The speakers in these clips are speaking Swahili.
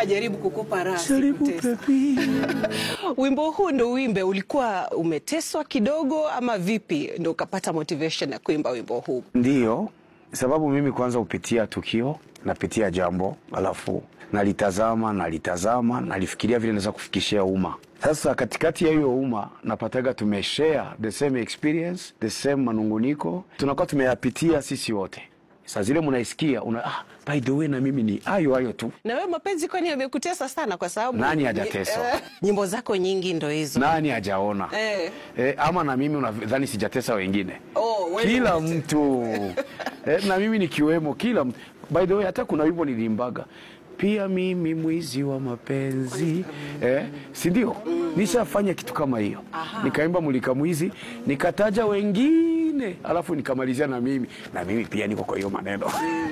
Kajaribu kukupa raha Jaribu sikutesa. baby. Wimbo huu ndo uimbe, ulikuwa umeteswa kidogo ama vipi ndo ukapata motivation ya kuimba wimbo huu? Ndiyo, sababu mimi kwanza hupitia tukio, napitia jambo, alafu nalitazama, nalitazama, nalifikiria vile naweza kufikishia umma. Sasa katikati ya hiyo umma napataga tumeshare the same experience, the same manunguniko, tunakuwa tumeyapitia sisi wote. Saa zile mnaisikia una, ah, by the way na mimi ni hayo hayo tu. Na wewe mapenzi kwani yamekutesa sana? Kwa sababu Nani hajateswa? Eh, nyimbo zako nyingi ndo hizo. Nani hajaona? Eh. Eh, ama na mimi unadhani sijatesa wengine? Oh, wewe kila umete- mtu eh, na mimi nikiwemo, kila mtu. By the way, hata kuna wimbo nilimbaga pia mimi mwizi wa mapenzi eh, si ndio? Nishafanya kitu kama hiyo, nikaimba mulika mwizi, nikataja wengine, alafu nikamalizia na mimi na mimi pia niko kwa hiyo maneno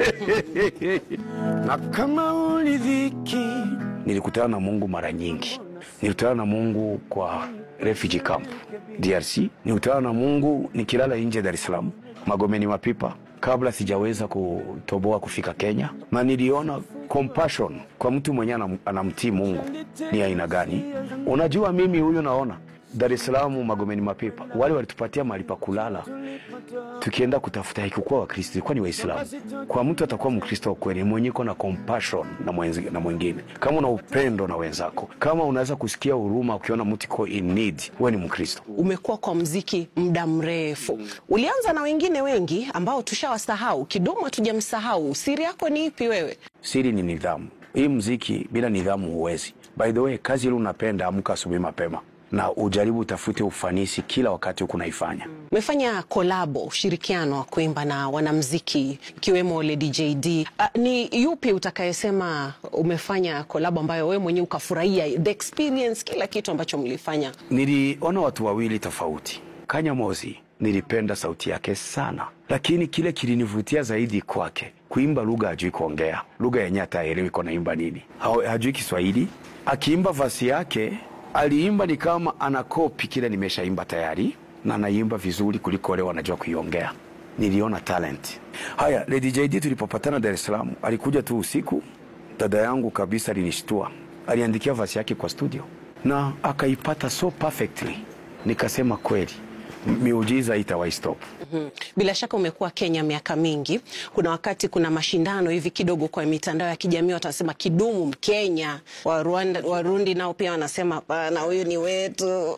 na kama ulidhiki, nilikutana na Mungu mara nyingi. Nilikutana na Mungu kwa refugee camp DRC, nilikutana na Mungu nikilala nje Dar es Salaam, Magomeni Mapipa, kabla sijaweza kutoboa kufika Kenya, na niliona compassion kwa mtu mwenye anam- anamtii Mungu ni aina gani. Unajua, mimi huyo naona Dar es Salaam, Magomeni Mapipa, wale walitupatia mahali pa kulala tukienda kutafuta haikukuwa Wakristo, ilikuwa ni Waislamu. Kwa mtu atakuwa Mkristo wa kweli, mwenye iko na compassion na, mwenzi, na mwingine, kama una upendo na wenzako, kama unaweza kusikia huruma ukiona mtu iko in need, wewe ni Mkristo. Umekuwa kwa mziki muda mrefu, ulianza na wengine wengi ambao tushawasahau, Kidumu hatujamsahau. Siri yako ni ipi wewe? Siri ni nidhamu. Hii mziki bila nidhamu huwezi. By the way, kazi ile unapenda, amka asubuhi mapema na ujaribu utafute ufanisi kila wakati huku naifanya. Umefanya kolabo, ushirikiano wa kuimba na wanamziki ikiwemo Lady JD. Uh, ni yupi utakayesema umefanya kolabo ambayo wewe mwenyewe ukafurahia the experience, kila kitu ambacho mlifanya? Niliona watu wawili tofauti. Kanya Mozi nilipenda sauti yake sana, lakini kile kilinivutia zaidi kwake kuimba lugha hajui kuongea, lugha yenye hata haelewi iko naimba nini, Ha- hajui Kiswahili. Akiimba vasi yake aliimba ni kama anakopi kile nimeshaimba tayari, na anaimba vizuri kuliko wale wanajua kuiongea. Niliona talent. Haya, Lady JD tulipopatana Dar es Salaam, alikuja tu usiku, dada yangu kabisa alinishtua, aliandikia vasi yake kwa studio na akaipata so perfectly, nikasema kweli miujiza itawahi stop. Mhm. Bila shaka umekuwa Kenya miaka mingi. Kuna wakati kuna mashindano hivi kidogo kwa mitandao ya kijamii, watasema Kidumu Mkenya, wa Rwanda, Warundi nao pia wanasema hapana, huyu ni wetu.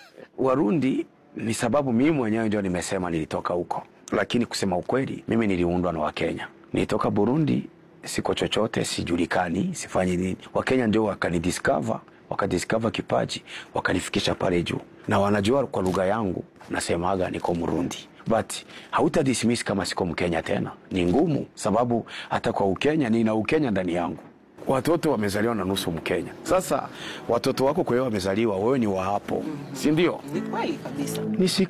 Warundi ni sababu mimi mwenyewe ndio nimesema nilitoka huko, lakini kusema ukweli, mimi niliundwa na Wakenya. Nilitoka Burundi, siko chochote, sijulikani, sifanyi nini. Wakenya ndio wakanidiscover, wakadiscover kipaji, wakanifikisha pale juu, na wanajua kwa lugha yangu nasemaga niko Murundi but hauta dismiss kama siko Mkenya tena. Ni ngumu, sababu hata kwa Ukenya nina Ukenya ndani yangu watoto wamezaliwa na nusu Mkenya. Sasa watoto wako kwa hiyo wamezaliwa, wewe ni wa hapo, si ndio? Ni kweli kabisa. Ni siku